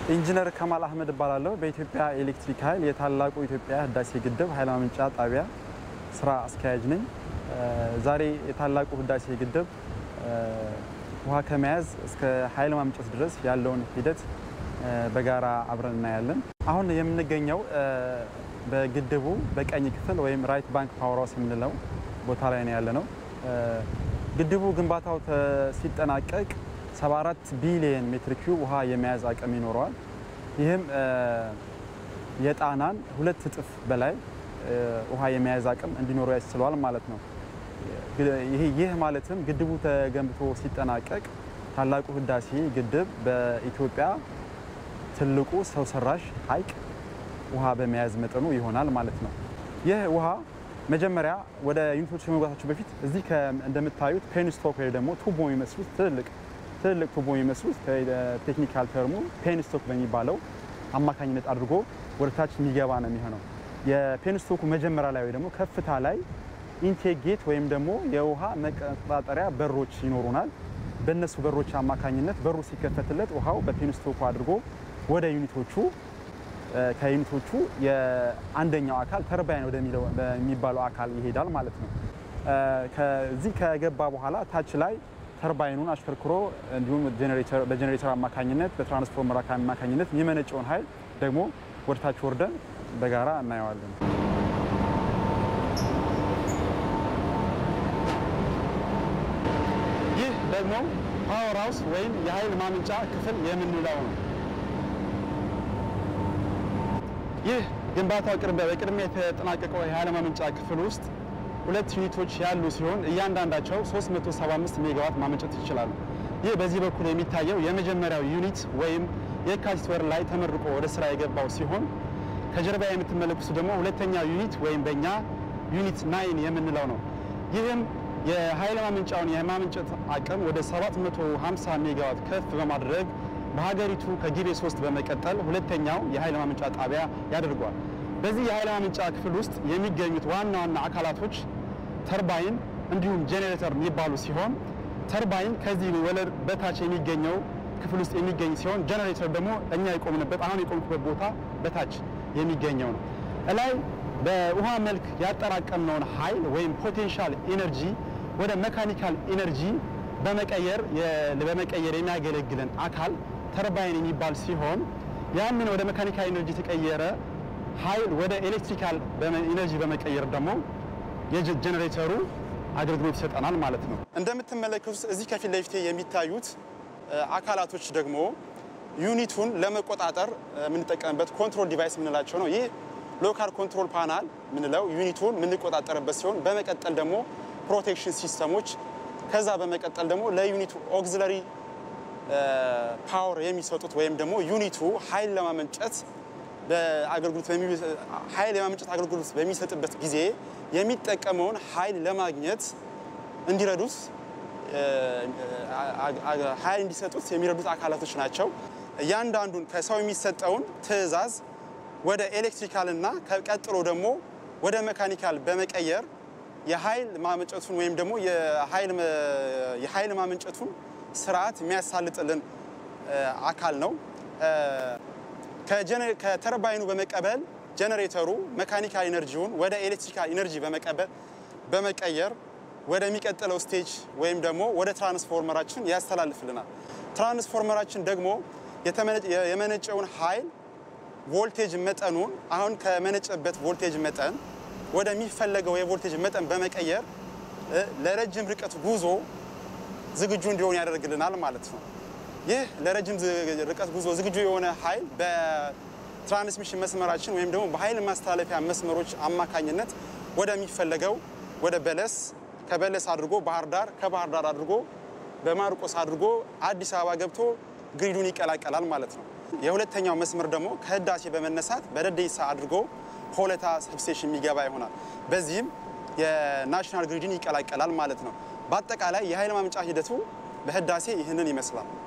ኢንጂነር ከማል አህመድ እባላለሁ። በኢትዮጵያ ኤሌክትሪክ ኃይል የታላቁ ኢትዮጵያ ህዳሴ ግድብ ኃይል ማመንጫ ጣቢያ ስራ አስኪያጅ ነኝ። ዛሬ የታላቁ ህዳሴ ግድብ ውሃ ከመያዝ እስከ ኃይል ማመንጨት ድረስ ያለውን ሂደት በጋራ አብረን እናያለን። አሁን የምንገኘው በግድቡ በቀኝ ክፍል ወይም ራይት ባንክ ፓወር ሃውስ የምንለው ቦታ ላይ ነው ያለ ነው። ግድቡ ግንባታው ሲጠናቀቅ 74 ቢሊየን ሜትር ኪዩብ ውሃ የመያዝ አቅም ይኖረዋል። ይህም የጣናን ሁለት እጥፍ በላይ ውሃ የመያዝ አቅም እንዲኖረው ያስችለዋል ማለት ነው። ይህ ማለትም ግድቡ ተገንብቶ ሲጠናቀቅ ታላቁ ህዳሴ ግድብ በኢትዮጵያ ትልቁ ሰው ሰራሽ ሐይቅ ውሃ በመያዝ መጠኑ ይሆናል ማለት ነው። ይህ ውሃ መጀመሪያ ወደ ዩኒቶች ከመግባታቸው በፊት እዚህ እንደምታዩት ፔንስቶክ ወይ ደግሞ ቱቦ የሚመስሉት ትልልቅ ትልልቅ ቱቦ የሚመስሉት ቴክኒካል ተርሙ ፔንስቶክ በሚባለው አማካኝነት አድርጎ ወደ ታች የሚገባ ነው የሚሆነው። የፔንስቶኩ መጀመሪያ ላይ ወይ ደግሞ ከፍታ ላይ ኢንቴክ ጌት ወይም ደግሞ የውሃ መቆጣጠሪያ በሮች ይኖሩናል። በእነሱ በሮች አማካኝነት በሩ ሲከፈትለት ውሃው በፔንስቶኩ አድርጎ ወደ ዩኒቶቹ ከዩኒቶቹ የአንደኛው አካል ተርባይን ወደሚባለው አካል ይሄዳል ማለት ነው። ከዚህ ከገባ በኋላ ታች ላይ ተርባይኑን አሽከርክሮ እንዲሁም በጀኔሬተር አማካኝነት በትራንስፎርመር አማካኝነት የሚመነጨውን ኃይል ደግሞ ወደ ታች ወርደን በጋራ እናየዋለን። ይህ ደግሞ ፓወር ሃውስ ወይም የኃይል ማመንጫ ክፍል የምንለው ነው። ይህ ግንባታው በቅድሚያ የተጠናቀቀው የኃይል ማመንጫ ክፍል ውስጥ ሁለት ዩኒቶች ያሉ ሲሆን እያንዳንዳቸው 375 ሜጋዋት ማመንጨት ይችላሉ። ይህ በዚህ በኩል የሚታየው የመጀመሪያው ዩኒት ወይም የካቲት ወር ላይ ተመርቆ ወደ ስራ የገባው ሲሆን ከጀርባ የምትመለከቱ ደግሞ ሁለተኛው ዩኒት ወይም በእኛ ዩኒት ናይን የምንለው ነው። ይህም የኃይል ማመንጫውን የማመንጨት አቅም ወደ 750 ሜጋዋት ከፍ በማድረግ በሀገሪቱ ከጊቤ ሶስት በመቀጠል ሁለተኛው የኃይል ማመንጫ ጣቢያ ያደርጓል። በዚህ የኃይል ማመንጫ ክፍል ውስጥ የሚገኙት ዋና ዋና አካላቶች ተርባይን እንዲሁም ጄኔሬተር የሚባሉ ሲሆን ተርባይን ከዚህ ወለል በታች የሚገኘው ክፍል ውስጥ የሚገኝ ሲሆን ጄኔሬተር ደግሞ እኛ የቆምንበት አሁን የቆምኩበት ቦታ በታች የሚገኘው ነው። እላይ በውሃ መልክ ያጠራቀምነውን ኃይል ወይም ፖቴንሻል ኢነርጂ ወደ መካኒካል ኢነርጂ በመቀየር በመቀየር የሚያገለግለን አካል ተርባይን የሚባል ሲሆን ያንን ወደ መካኒካል ኢነርጂ የተቀየረ ኃይል ወደ ኤሌክትሪካል ኢነርጂ በመቀየር ደግሞ የጀኔሬተሩ አገልግሎት ይሰጠናል ማለት ነው። እንደምትመለከቱት እዚህ ከፊት ለፊቴ የሚታዩት አካላቶች ደግሞ ዩኒቱን ለመቆጣጠር የምንጠቀምበት ኮንትሮል ዲቫይስ የምንላቸው ነው። ይህ ሎካል ኮንትሮል ፓናል የምንለው ዩኒቱን የምንቆጣጠርበት ሲሆን በመቀጠል ደግሞ ፕሮቴክሽን ሲስተሞች ከዛ በመቀጠል ደግሞ ለዩኒቱ ኦግዚለሪ ፓወር የሚሰጡት ወይም ደግሞ ዩኒቱ ኃይል ለማመንጨት በአገልግሎት ኃይል የማመንጨት አገልግሎት በሚሰጥበት ጊዜ የሚጠቀመውን ኃይል ለማግኘት እንዲረዱት ኃይል እንዲሰጡት የሚረዱት አካላቶች ናቸው። እያንዳንዱን ከሰው የሚሰጠውን ትዕዛዝ ወደ ኤሌክትሪካል እና ቀጥሎ ደግሞ ወደ መካኒካል በመቀየር የኃይል ማመንጨቱን ወይም ደግሞ የኃይል ማመንጨቱን ስርዓት የሚያሳልጥልን አካል ነው። ከተርባይኑ በመቀበል ጀነሬተሩ መካኒካል ኢነርጂውን ወደ ኤሌክትሪካል ኢነርጂ በመቀበል በመቀየር ወደሚቀጥለው ስቴጅ ወይም ደግሞ ወደ ትራንስፎርመራችን ያስተላልፍልናል። ትራንስፎርመራችን ደግሞ የመነጨውን ኃይል ቮልቴጅ መጠኑን አሁን ከመነጨበት ቮልቴጅ መጠን ወደሚፈለገው የቮልቴጅ መጠን በመቀየር ለረጅም ርቀት ጉዞ ዝግጁ እንዲሆን ያደርግልናል ማለት ነው። ይህ ለረጅም ርቀት ጉዞ ዝግጁ የሆነ ኃይል በትራንስሚሽን መስመራችን ወይም ደግሞ በኃይል ማስተላለፊያ መስመሮች አማካኝነት ወደሚፈለገው ወደ በለስ ከበለስ አድርጎ ባህር ዳር ከባህር ዳር አድርጎ በማርቆስ አድርጎ አዲስ አበባ ገብቶ ግሪዱን ይቀላቀላል ማለት ነው። የሁለተኛው መስመር ደግሞ ከህዳሴ በመነሳት በደደይሳ አድርጎ ሆለታ ሰብስቴሽን የሚገባ ይሆናል። በዚህም የናሽናል ግሪድን ይቀላቀላል ማለት ነው። በአጠቃላይ የኃይል ማመንጫ ሂደቱ በህዳሴ ይህንን ይመስላል።